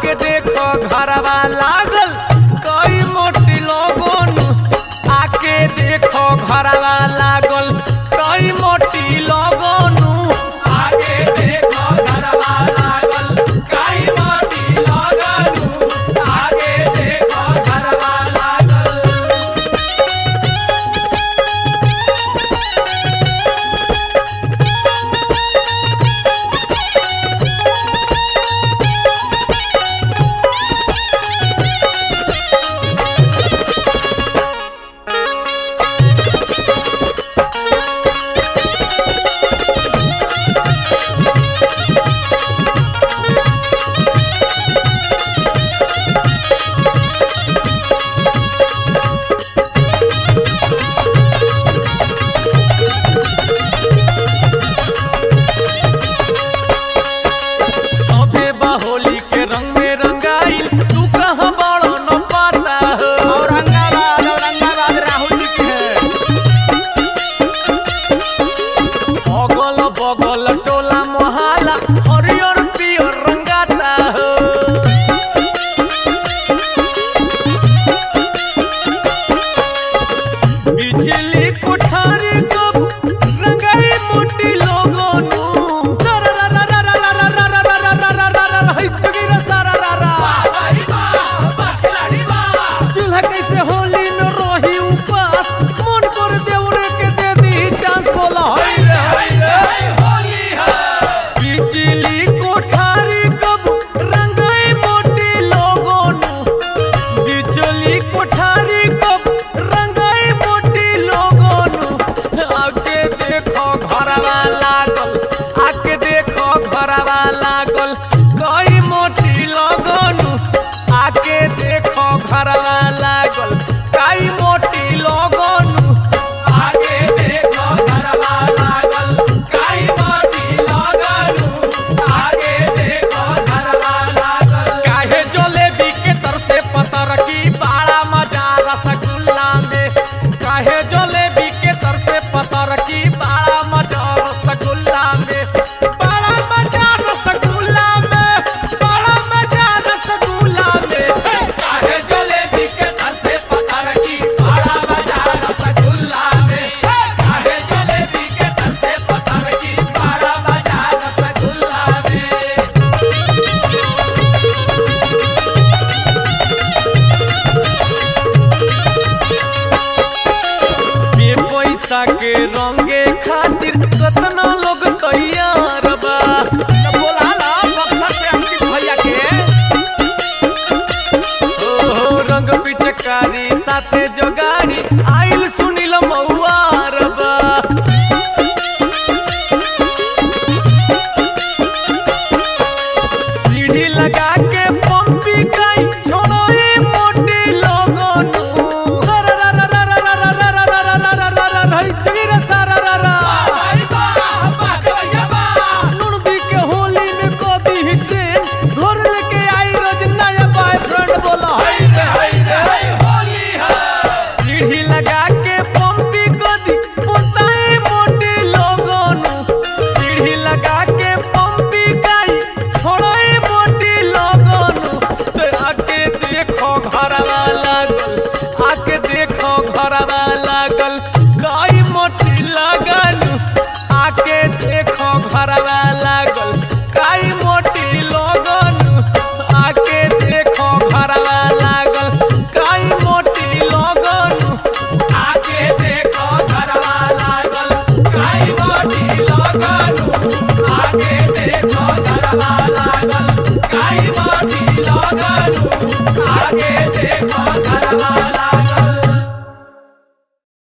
आके देखो घरवा लागल कई मोटी लोगन आके देखो घरवा लागल कई मोटी लोगन आगे देखो घरवा लागल काई मोटी लगनु आगे देखो घरवा लागल सबे बहोली के रंग में रंगाइल तू कहाँ बड़ो न पता हो औरंगाबाद औरंगाबाद राहुल जी की है अगल बगल टोला मोहल्ला हरियर पियर रंगाता हो बिजली कोठारी कब रंगाई मोटी लोगोनु चूल्हा कैसे होली न रही उपास मन कर देवरे के दे दी चांस बोला होई रे होई रे होली है बिजली कोठारी कब रंगाई मोटी लोगोनु बिजली कोठारी कब रंगाई मोटी लोगोनु आके देखो घरवा लागल आके देखो घरवा लागल कई मोटी लोगोनु आके देखो घरवा लागल कई मोटी लोगोनु आगे देखो घरवा लागल काई मोटी लगनु आगे देखो घरवा लागल काहे जलेबी के तर से पतर की बड़ा मजा रसगुल्ला में काहे जलेबी के तर से पतर की बड़ा मजा रसगुल्ला में बड़ा मजा रसगुल्ला में बड़ा मजा रसगुल्ला में काहे जलेबी के तर से पतर की बड़ा बाजार रसगुल्ला में काहे जलेबी के तर से पतर की बड़ा बाजार रसगुल्ला में ये पैसा के रंगे खातिर कितना लोग तैयार बा बोला ला बक्सर से अंकित भैया के ओ रंग पिचकारी साथे जोगार